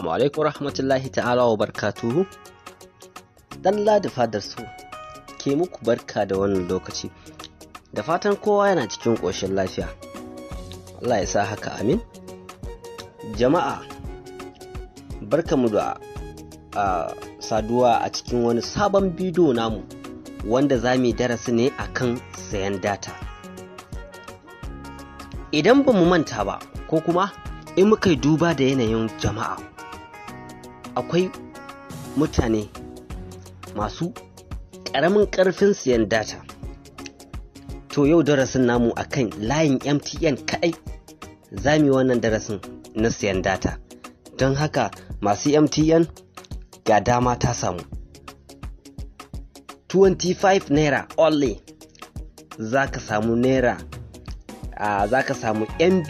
Assalamu alaikum rahmatullahi ta'ala wa barkatuhu. Dan ladi fadar su ke muku barka da wannan lokaci. Da fatan kowa yana cikin ƙoshin lafiya. Allah ya sa haka amin. Jama'a, barkamu da a saduwa a cikin wani sabon bidiyo namu wanda za mu yi darasi ne akan sayan data. Idan ba mu manta ba, ko kuma in muka yi duba da yanayin jama'a akwai mutane masu ƙaramin ƙarfin siyan data to yau darasin namu akan layin mtn kaɗai za mu yi wannan darasin na siyan data don haka masu mtn ga dama ta samu 25 naira only za ka samu naira uh, za ka samu mb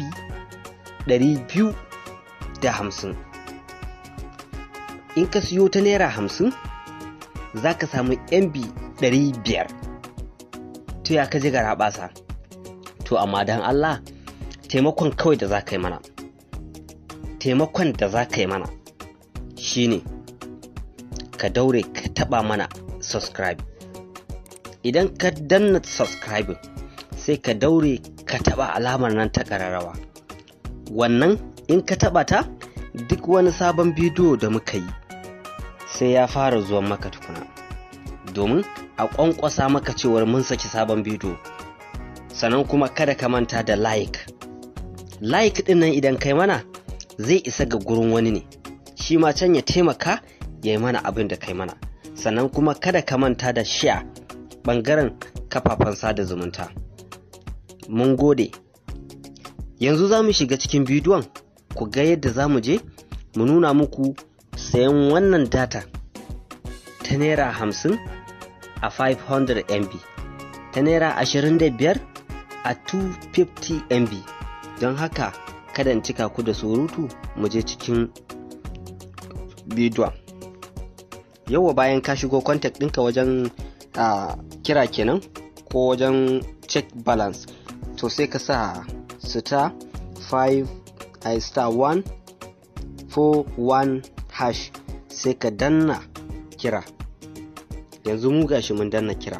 250 in ka siyo ta naira 50 za ka samu mb 500 to ya ka ji gara basa to amma don allah taimakon kawai da za ka yi mana taimakon da za ka yi mana shine ka daure ka taba mana subscribe idan ka danna subscribe sai ka daure ka taba alamar nan ta ƙararrawa wannan in ka taba ta duk wani sabon bidiyo da muka yi sai ya fara zuwan maka tukuna domin a ƙwanƙwasa maka cewar mun saki sabon bidiyo sannan kuma kada ka manta da like like ɗin nan idan kai mana zai isa ga gurin wani ne shi ma can ya taimaka ya yi mana abin da kai mana sannan kuma kada ka manta da share ɓangaren kafafen sada zumunta mun gode yanzu za mu shiga cikin bidiyon ku ga yadda za mu je mu nuna muku sayan wannan data ta naira hamsin a 500 mb ta naira 25 a 250 mb don haka kada in cika ku da surutu mu je cikin bidiyon yauwa bayan ka shigo contact ɗinka wajen uh, kira kenan ko wajen check balance to sai ka sa star 5 a star 1 4 1 hash sai ka danna kira yanzu mu gashi mun danna kira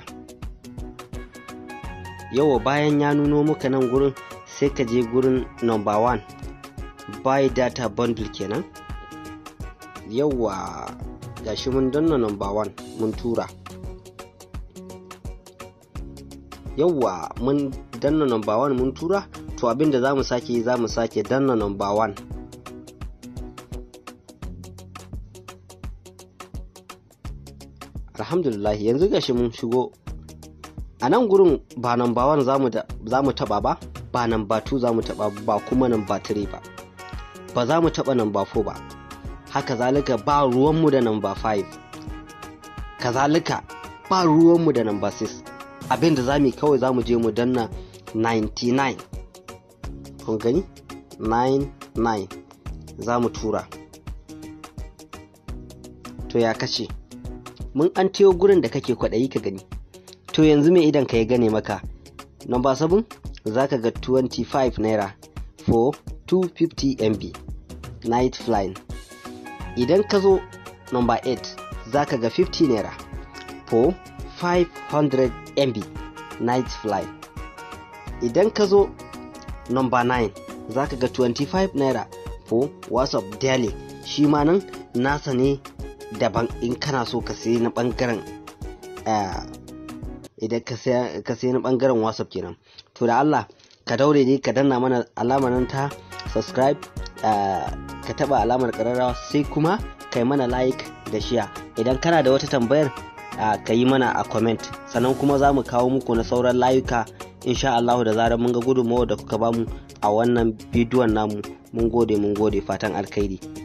yawa bayan ya nuno muka nan gurin sai ka je gurin number 1 buy data bundle kenan yawa gashi mun danna number 1 mun tura yawa mun danna number 1 mun tura to abinda za mu sake za mu sake danna number 1 alhamdulillah yanzu gashi mun shigo a nan gurin ba number 1 za mu taba ba ba number 2 za mu taba ba kuma number 3 ba ba za mu taba number 4 ba haka zalika ba ruwanmu da number 5 kazalika ba ruwanmu da number 6 abinda za mu kawai za mu je mu danna 99 kun gani 99 za mu tura to ya kace mun an teyo gurin da kake kwaɗayi ka gani to yanzu mai idan ka ya gane maka number 7 za ka ga 25 naira for 250 mb night flying idan ka zo number 8 za ka ga 50 naira for 500 mb night fly idan ka zo number 9 za ka ga 25 naira for whatsapp daily shi ma nan nasa ne daban in kana so ka sayi na bangaren idan ka sayi na bangaren whatsapp kenan to da allah ka daure dai ka danna mana alamar nan ta subscribe ka taba alamar kararrawa sai kuma ka yi mana like da share idan kana da wata tambayar ka yi mana a comment sannan kuma za mu kawo muku na sauran layuka insha Allah da zarar mun ga gudunmawar da kuka bamu a wannan bidiyon namu mun gode mun gode fatan alkhairi